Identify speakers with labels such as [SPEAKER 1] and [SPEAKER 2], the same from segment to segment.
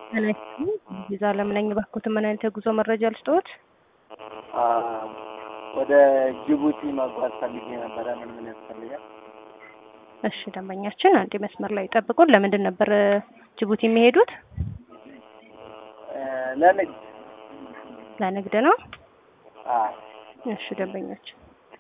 [SPEAKER 1] ቪዛ ለምነኝ ባክዎትን ምን አይነት የጉዞ መረጃ ልስጥዎት?
[SPEAKER 2] ወደ ጅቡቲ መጓዝ ፈልጌ ነበረ። ምን ምን ያስፈልጋል?
[SPEAKER 1] እሺ ደንበኛችን አንዴ መስመር ላይ ጠብቁን። ለምንድን ነበር ጅቡቲ የሚሄዱት?
[SPEAKER 2] ለንግድ
[SPEAKER 1] ለንግድ ነው።
[SPEAKER 2] አዎ።
[SPEAKER 1] እሺ ደንበኛችን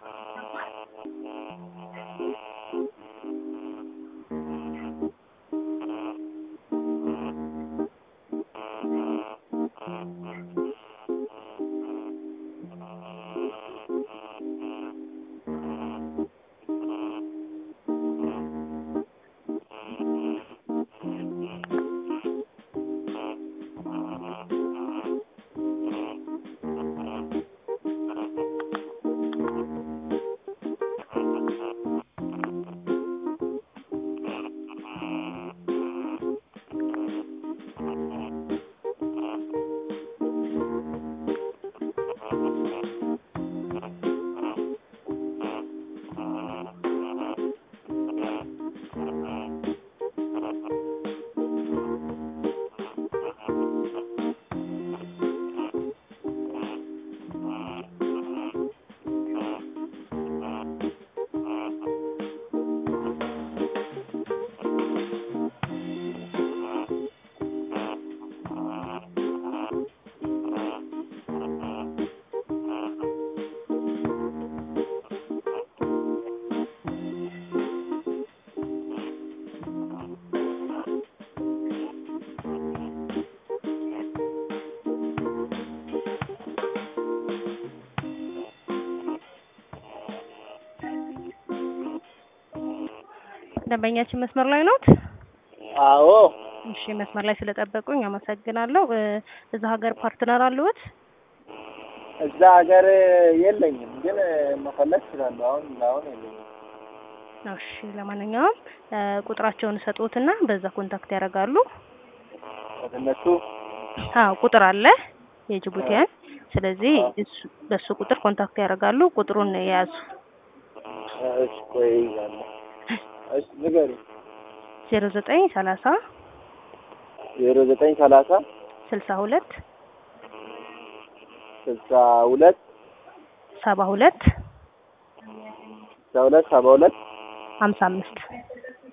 [SPEAKER 1] ደንበኛችን መስመር ላይ ኖት?
[SPEAKER 2] አዎ።
[SPEAKER 1] እሺ መስመር ላይ ስለጠበቁኝ አመሰግናለሁ። እዛ ሀገር ፓርትነር አለዎት?
[SPEAKER 2] እዛ ሀገር የለኝም፣ ግን መፈለግ እችላለሁ። አሁን አሁን የለኝም።
[SPEAKER 1] እሺ ለማንኛውም ቁጥራቸውን ሰጡትና በዛ ኮንታክት ያደርጋሉ።
[SPEAKER 2] እነሱ
[SPEAKER 1] አዎ ቁጥር አለ የጅቡቲያን። ስለዚህ እሱ በሱ ቁጥር ኮንታክት ያደርጋሉ። ቁጥሩን የያዙ
[SPEAKER 2] እሺ፣ ቆይ እይዛለሁ። እሺ ንገሪ።
[SPEAKER 1] ዜሮ ዘጠኝ ሰላሳ
[SPEAKER 2] ዜሮ ዘጠኝ ሰላሳ
[SPEAKER 1] ስልሳ ሁለት
[SPEAKER 2] ስልሳ ሁለት
[SPEAKER 1] ሰባ ሁለት
[SPEAKER 2] ስልሳ ሁለት ሰባ ሁለት
[SPEAKER 1] ሀምሳ አምስት